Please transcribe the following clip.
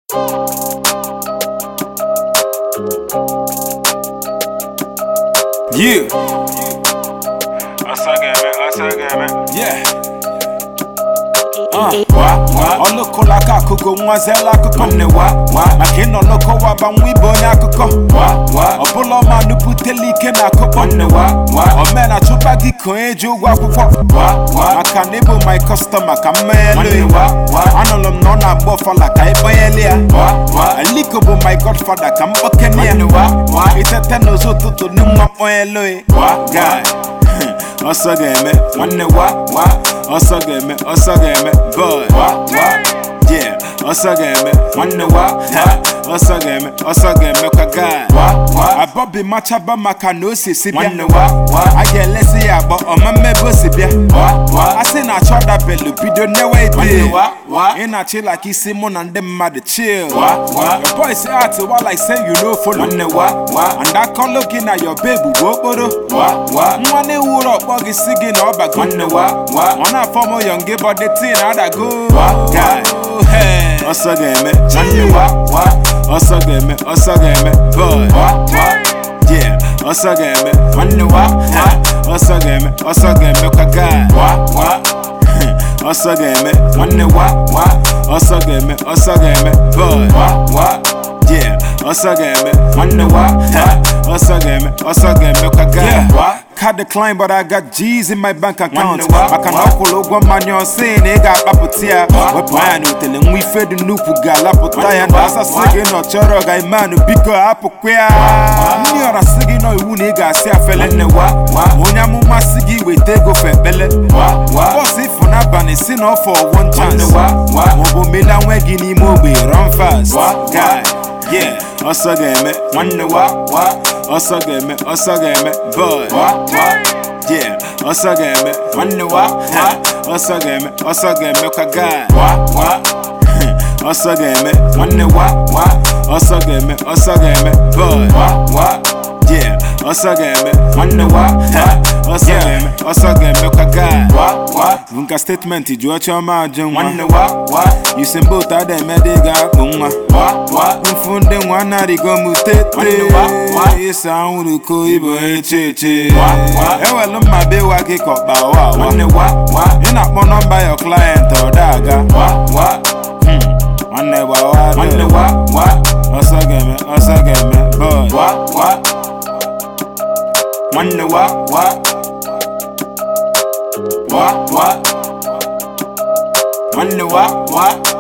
Yeah, Asa game, asa game. yeah. Uh, wa, wa. ọlụkụla aka akụkọ nwazela akụkọ nne wa wa maka ịnọ lụkọ waba nwa ibe onye akụkọ wa wa ọbụla ọma nupụtela ike na akụkọ nne wa wa omena chụba gị ka onye ji ụgwọ akwụkwọ wa wa maka na ịbụ my customer ka mmeghelu wa wa anụrụ m na ọ na-agba ọfala ka ịbanyelu ya wa wa aliko bụ my godfather ka mkpokene ya wa wa itete n'ụzọ ụtụtụ n'ịnwa kpọnyelu wa guy ọsọ ga-eme nwanne wa wa ọsọ ga-eme ọsọ ga-eme boy wa wa yeah ọsọ ga-eme nwanne wa wa ọsọ ga-eme ọsọ ga-eme kwa guy wa wa abọbi machaba maka na o si si bịa nwanne wa wa a ga-elesi ya agbọ ọma mmebe o si bịa wa wa a sị na achọ dabelu bido newe ide wa wa ị na-achị like isi mụ na ndị mmadụ chill wa wa your boy say art wa like say you no follow nwanne wa wa and akọlụ gị na your babe bụ okporo wa wa nwa na-ewuru ọkpọ gị si gị na ọbago nwanne wa wa ọ na-afọ m yọng gị bọdị tin adago wa guy hey. ọsọ ga-eme nwanne wa wa ọsọ ga-eme ọsọ ga-eme boy wa wa yeah ọsọ ga-eme nwanne wa wa ọsọ ga-eme ọsọ ga-eme kwa guy wa wa ọsọ ga-eme nwanne wa wa ọsọ ga-eme ọsọ ga-eme boy wa wa yeah ọsọ ga-eme nwanne wa wa ọsọ ga-eme ọsọ ga-eme kwa guy wa Card decline but I got G's in my bank account maka na ọ kwụrụ ụgwọ mmanya ọsị na ị ga-akpapụta ya wepụ anya na otele nwa ife dị nnukwu ga-alapụta ya na asasị gị na ọ chọrọ ga imanụ biko hapụkwa ya ndị ọra sị gị nọ iwu na ị ga-asị afele nne wa onye amụma sị gị weta ego fe ekpele bọs ifụ n'abalị si na ọfọ one chance maọbụ mela nwe gị n'ime ogbe run fast guy yeah ọsọ ga-eme nwanne wa wa ọsọ ga-eme ọsọ ga-eme boy wa wa yeah ọsọ ga-eme nwanne wa wa ọsọ ga-eme ọsọ ga-eme kwa guy wa wa ọsọ ga-eme nwanne wa wa ọsọ ga-eme ọsọ ga-eme boy wa wa yeah ọsọ ga-eme nwanne wa wa ọsọ ga-eme ọsọ ga-eme kwa guy wa wa nka statement jụọ chiọma ajụ nwa nwanne wa wa yusembe otu ada eme dị ga-akpụ nwa wa wa mfu ndị nwa na-arịgo m tete ịsa anwụrụ ko ibo eche eche ewelu mma be wa gị ka ọkpa wa nwanne wa wa ị na-akpọ nọmba your client ọ da-aga wa wa nwanne wa wa nwanne wa wa ọsọ ga-eme ọsọ ga-eme boy wa wa nwanne wa wa wa wa nwanne wa wa